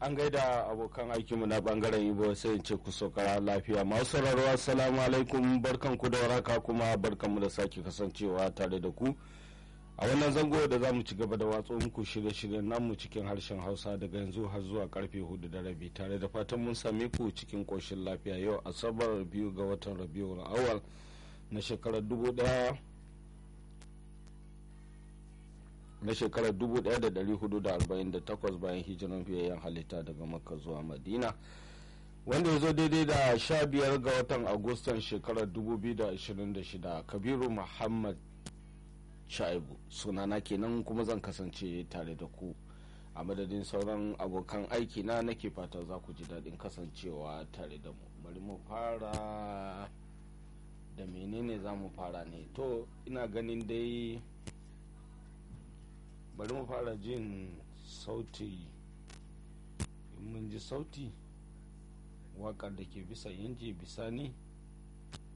an gaida abokan aikinmu na bangaren ibo sai in ce ku saukara lafiya masu sauraro assalamu alaikum barkan ku da waraka kuma barkan mu da sake kasancewa tare da ku a wannan zango da za mu ci gaba da watso muku shirye-shiryen namu cikin harshen hausa daga yanzu har zuwa karfe hudu da rabi tare da fatan mun same ku cikin koshin lafiya yau asabar biyu ga watan rabiul awal na shekarar dubu daya na shekarar 1448 bayan hijiran fiyayyen halitta daga makka zuwa madina wanda ya zo daidai da 15 ga watan agustan shekarar 2026 kabiru muhammad shaibu sunana kenan kuma zan kasance tare da ku a madadin sauran abokan aiki na nake fata za ku ji daɗin kasancewa tare da mu bari mu fara da menene za mu fara ne to ina ganin dai bari mu fara jin sauti in mun ji sauti waƙar da ke bisa inji bisani